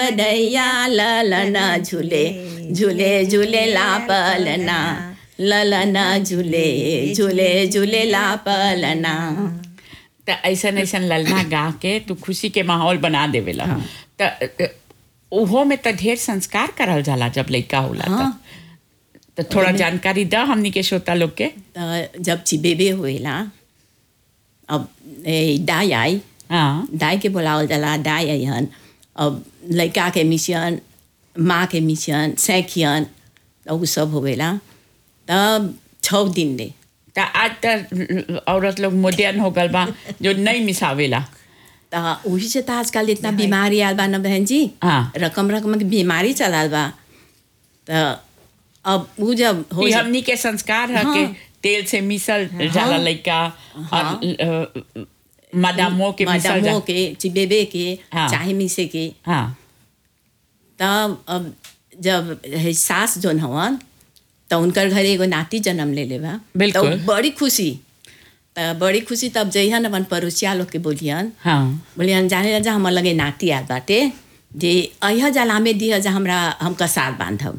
दैया ललना झूले झूले झूले ला पलना ललना झूले झूले झूले ला पलना त ऐसन ऐसन ललना गा के तू खुशी के माहौल बना देवेला त त उहो में त ढेर संस्कार करल जाला जब लइका होला त हाँ। त थोड़ा जानकारी द हमनी के श्रोता लोग के त जब चिबेबे होएला अब ए दाई आई हाँ दाई के बोलावल जाला दाई अइहन अब लड़का के मिशन माँ के मिशन सैखियन त उ सब होवेला तब छः दिन ले त आज त औरत लोग मॉडर्न हो गल बा जो नहीं मिसावेला त वही से त आजकल इतना बीमारी आयल बा न बहन जी हाँ। रकम रकम के बीमारी चलाल बा त अब उ जब हो ई जा- हमनी के संस्कार है के हाँ। तेल से मिसल जाला लइका और अ, मदामो के मिसल मदमो जा के चिबेबे के हाँ। चाहे मिसे के हाँ तब अब जब है सास जोन हवन त उनकर घरे एगो नाती जन्म ले लेबा बिल्कुल। त बड़ी खुशी त बड़ी खुशी तब जइहन अपन पड़ोसिया लोग के बोलियन हाँ बोलियन जाने जा हमर लगे नाती आल बाटे जे अह जलामे दिह जा हमरा हम कसार बांधब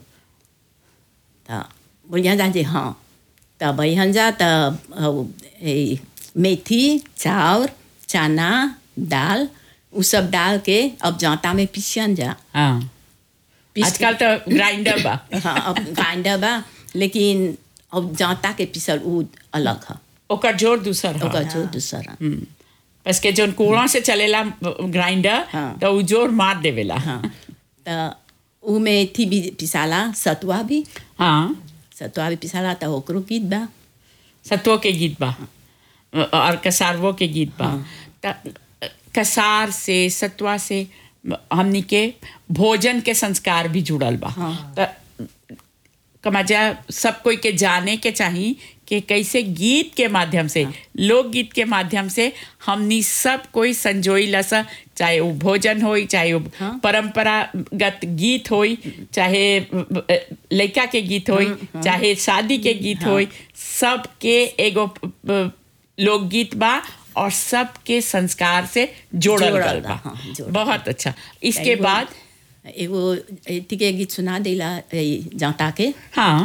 त बोलियन जा जे हाँ तब अहन जा त हउ, ए, मेथी चाउर चना दाल उ सब डाल के अब जाँता में पीसियन जा हाँ पीस आजकल तो ग्राइंडर बा हाँ अब ग्राइंडर बा लेकिन अब जाँता के पीसल उ अलग है ओकर जोर दूसर है ओकर जो दूसर है बस के जोन कुआं से चलेला ग्राइंडर हाँ। तो उ जोर मार देवेला हाँ त उ में थी भी पिसाला सतुआ भी हाँ सतुआ भी पिसाला त ओकरो गीत बा सत्वों के गीत बा और कसारवो के गीत बा त कसार से सत्वा से हमनी के भोजन के संस्कार भी जुड़ल बा हाँ। त कमाजा सब कोई के जाने के चाही कि कैसे गीत के माध्यम से लोकगीत के माध्यम से हमनी सब कोई संजोई लसा चाहे वो भोजन होई चाहे वो हाँ। परंपरागत गीत होई चाहे अ, लइका के गीत होई चाहे शादी के गीत होई सबके एगो अ, लोकगीत बा और सबके संस्कार से जोड़ल जोड़ल गल बा, बा हाँ, जोड़ल बहुत अच्छा इसके एगो- बाद एगो एथी के गीत सुना देला ए, जाँता के हाँ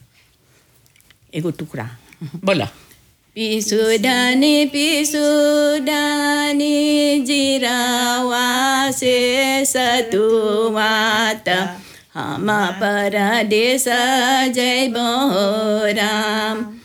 एगो टुकड़ा बोला पिसुडानी पिसुडानी जिरावा से सतुवात हम परदेश जय राम